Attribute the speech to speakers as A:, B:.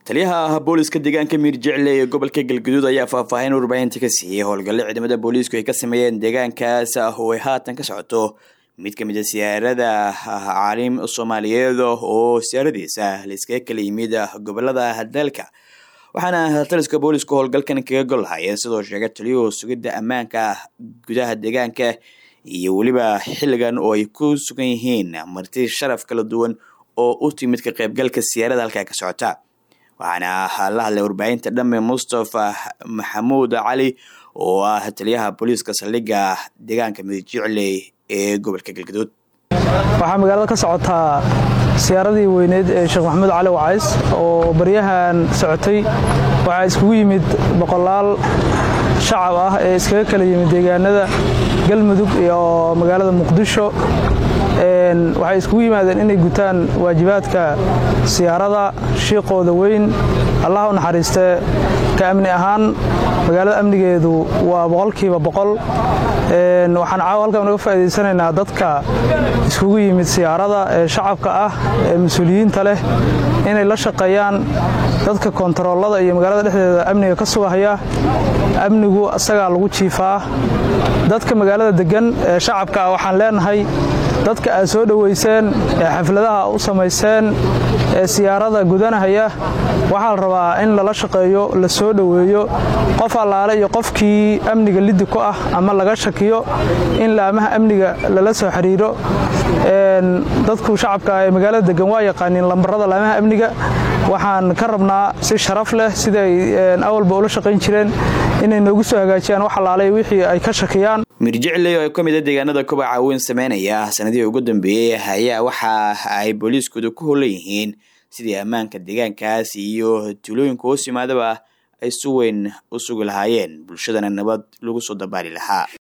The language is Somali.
A: taliyaha booliska deegaanka miir jecle ee gobolka galguduud ayaa faahfaahin warbaahinta ka siiyey howlgalle ciidamada booliisku ay ka sameeyeen deegaankaas oo ay haatan ka socoto mid ka mid a siyaarada caalim soomaaliyeed oo siyaaradiisa laiskaga kala yimid gobolada dalka waxaana taliska boolisku howlgalkan kaga gol lahayeen sidoo sheegay taliyuhu sugidda ammaanka gudaha deegaanka iyo weliba xilligan oo ay ku sugan yihiin marti sharaf kala duwan oo u timid ka qaybgalka siyaarada halkaa ka socota waxaana la hadlay warbaahinta dhamme mustafa maxamuud cali oo ah taliyaha booliiska saldhigga deegaanka miirjicle ee gobolka galgaduud
B: waxaa magaalada ka socotaa siyaaradii weyneed ee sheekh maxamuud cali wacays oo baryahan socotay waxaa iskugu yimid boqolaal shacab ah ee iskaga kala yimid deegaanada galmudug iyo magaalada muqdisho waxay iskugu yimaadeen inay gutaan waajibaadka siyaarada shiiqooda weyn allah u naxariistee ka amni ahaan magaalada amnigeedu waa boqolkiiba boqol waxaan caawa halkan unaga faa'idaysanaynaa dadka iskugu yimid siyaarada ee shacabka ah ee mas-uuliyiinta leh inay la shaqeeyaan dadka kontaroolada iyo magaalada dhexdeeda amniga ka sugahaya amnigu isagaa lagu jiifaa dadka magaalada degan ee shacabka ah waxaan leenahay dadka aad soo dhowayseen ee xafladaha u samayseen ee siyaarada gudanahaya waxaa la rabaa in lala shaqeeyo la soo dhoweeyo qof allaale iyo qofkii amniga liddi ku ah ama laga shakiyo in laamaha amniga lala soo xiriiro dadku shacabka ee magaalada degan waa yaqaaniin lambarada laamaha amniga waxaan ka rabnaa si sharaf leh siday awalba ula shaqayn jireen inay noogu soo hagaajiyaan wax allaale wixii ay ka shakiyaan
A: miirjicley oo ka mid a deegaanada kobaca weyn sameynaya sanadihii ugu dambeeyey ayaa waxa ay booliiskooda ku holan yihiin sidii ammaanka deegaankaas iyo tuulooyinka hoos yimaadaba ay si weyn u sugi lahaayeen bulshadana nabad lagu soo dabaali lahaa